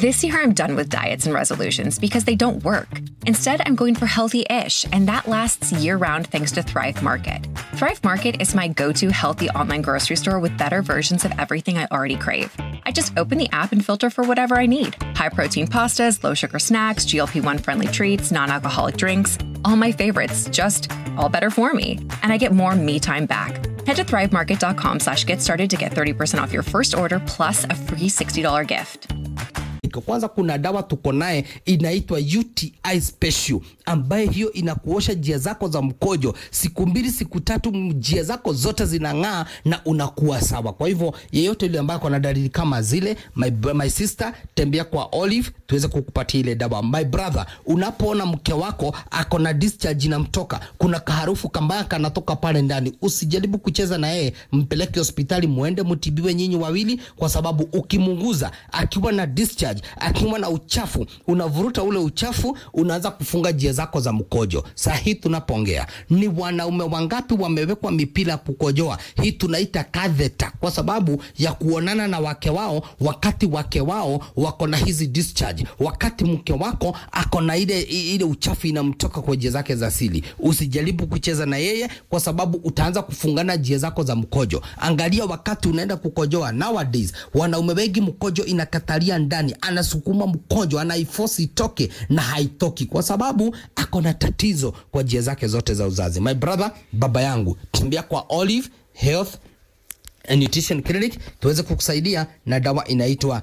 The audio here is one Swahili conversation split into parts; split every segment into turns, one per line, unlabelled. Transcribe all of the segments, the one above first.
This year, I'm done with diets and resolutions because they don't work. Instead, I'm going for healthy ish, and that lasts year round thanks to Thrive Market. Thrive Market is my go to healthy online grocery store with better versions of everything I already crave. I just open the app and filter for whatever I need high protein pastas, low sugar snacks, GLP 1 friendly treats, non alcoholic drinks, all my favorites, just all better for me. And I get more me time back. Head to thrivemarket.com slash get started to get 30% off your first order plus a free $60 gift.
Kwanza kuna dawa tuko naye inaitwa UTI Special, ambaye hiyo inakuosha njia zako za mkojo siku mbili siku tatu, njia zako zote zinang'aa na unakuwa sawa. Kwa hivyo yeyote yule ambaye kuna dalili kama zile, my, my sister, tembea kwa Olive tuweze kukupatia ile dawa. My brother, unapoona mke wako ako na discharge inamtoka, kuna kaharufu kambaya kanatoka pale ndani, usijaribu kucheza na yeye, mpeleke hospitali, muende mtibiwe nyinyi wawili, kwa sababu ukimunguza akiwa na discharge akiwa na uchafu, unavuruta ule uchafu, unaanza kufunga njia zako za mkojo. Saa hii tunapoongea, ni wanaume wangapi wamewekwa mipira ya kukojoa? Hii tunaita catheter, kwa sababu ya kuonana na wake wao, wakati wake wao wako na hizi discharge, wakati mke wako ako na ile ile uchafu inamtoka kwa njia zake za asili. Usijaribu kucheza na yeye, kwa sababu utaanza kufungana njia zako za mkojo. Angalia wakati unaenda kukojoa, nowadays wanaume wengi mkojo inakatalia ndani anasukuma mkojo anaifosi itoke na haitoki kwa sababu ako na tatizo kwa njia zake zote za uzazi. My brother, baba yangu, tembea kwa Olive Health and Nutrition Clinic tuweze kukusaidia na dawa inaitwa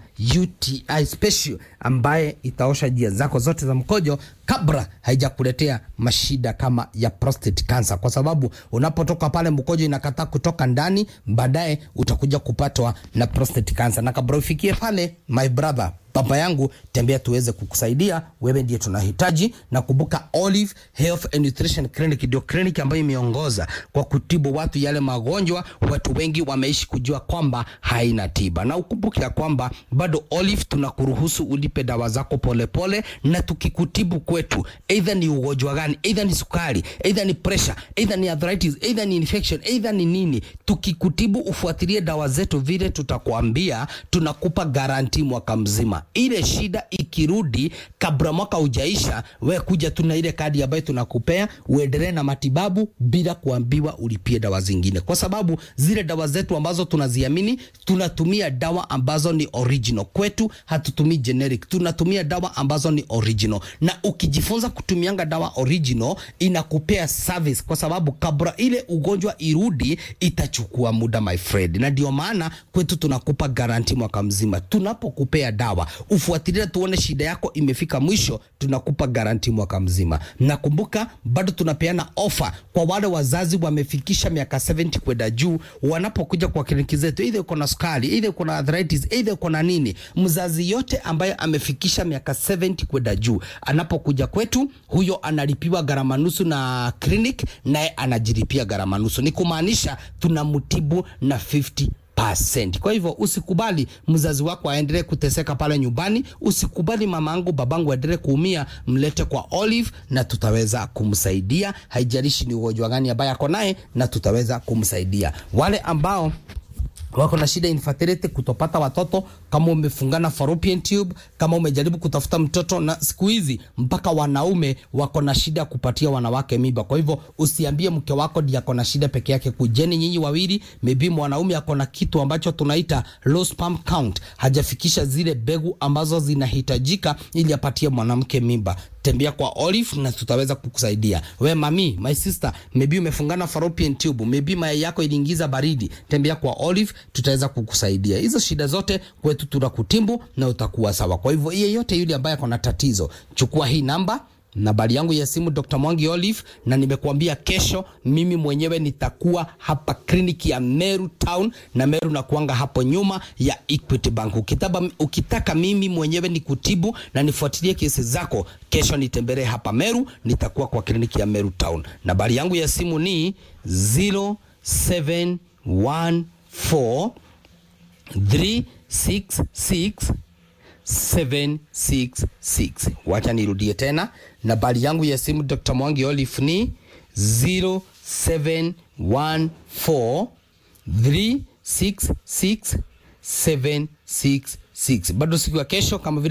UTI Special ambaye itaosha njia zako zote za mkojo kabla haijakuletea mashida kama ya prostate cancer, kwa sababu unapotoka pale mkojo inakataa kutoka ndani, baadaye utakuja kupatwa na prostate cancer. Na kabla ufikie pale, my brother baba yangu, tembea tuweze kukusaidia. Wewe ndiye tunahitaji, na kumbuka, Olive Health and Nutrition Clinic ndio kliniki ambayo imeongoza kwa kutibu watu yale magonjwa watu wengi wameishi kujua kwamba haina tiba, na ukumbuke ya kwamba bado Olive tunakuruhusu ulipe dawa zako polepole pole, na tukikutibu kwetu, either ni ugonjwa gani, either ni sukari, either ni pressure, either ni arthritis, either ni infection, either ni nini, tukikutibu ufuatilie dawa zetu vile tutakwambia, tunakupa garanti mwaka mzima ile shida ikirudi kabla mwaka ujaisha, we kuja tu na ile kadi ambayo tunakupea uendelee na matibabu bila kuambiwa ulipie dawa zingine, kwa sababu zile dawa zetu ambazo tunaziamini, tunatumia dawa ambazo ni original kwetu. Hatutumii generic, tunatumia dawa ambazo ni original, na ukijifunza kutumianga dawa original inakupea service, kwa sababu kabla ile ugonjwa irudi itachukua muda my friend, na ndio maana kwetu tunakupa garanti mwaka mzima tunapokupea dawa ufuatilie tuone shida yako imefika mwisho, tunakupa garanti mwaka mzima. Nakumbuka bado tunapeana ofa kwa wale wazazi wamefikisha miaka 70 kwenda juu, wanapokuja kwa kliniki zetu, either uko na sukari, either uko na arthritis, either uko na nini. Mzazi yote ambaye amefikisha miaka 70 kwenda juu anapokuja kwetu, huyo analipiwa gharama nusu na clinic, naye anajilipia gharama nusu, ni kumaanisha tunamtibu na 50 percent. Kwa hivyo usikubali mzazi wako aendelee kuteseka pale nyumbani, usikubali mama yangu babangu aendelee kuumia, mlete kwa Olive na tutaweza kumsaidia, haijalishi ni ugonjwa gani ambaye ako naye, na tutaweza kumsaidia. Wale ambao wako na shida infertility, kutopata watoto, kama umefungana fallopian tube, kama umejaribu kutafuta mtoto, na siku hizi mpaka wanaume wako na shida kupatia wanawake mimba. Kwa hivyo usiambie mke wako ndiye ako na shida peke yake, kujeni nyinyi wawili. Maybe mwanaume ako na kitu ambacho tunaita low sperm count, hajafikisha zile begu ambazo zinahitajika ili apatie mwanamke mimba tembea kwa Olive na tutaweza kukusaidia. We mami, my sister, maybe umefungana fallopian tube, maybe mayai yako iliingiza baridi, tembea kwa Olive, tutaweza kukusaidia. Hizo shida zote kwetu tunakutimbu na utakuwa sawa. Kwa hivyo yeyote yule ambaye ako na tatizo, chukua hii namba nambari yangu ya simu Dr. Mwangi Olive, na nimekuambia kesho mimi mwenyewe nitakuwa hapa kliniki ya Meru Town, na Meru nakuanga hapo nyuma ya Equity Bank. Ukitaba, ukitaka mimi mwenyewe nikutibu na nifuatilie kesi zako, kesho nitembelee hapa Meru, nitakuwa kwa kliniki ya Meru Town. Nambari yangu ya simu ni 0714 366 766. Wacha nirudie tena, nambari yangu ya simu Dr. Mwangi Olive ni 0714 366 766. Bado siku ya kesho kama vile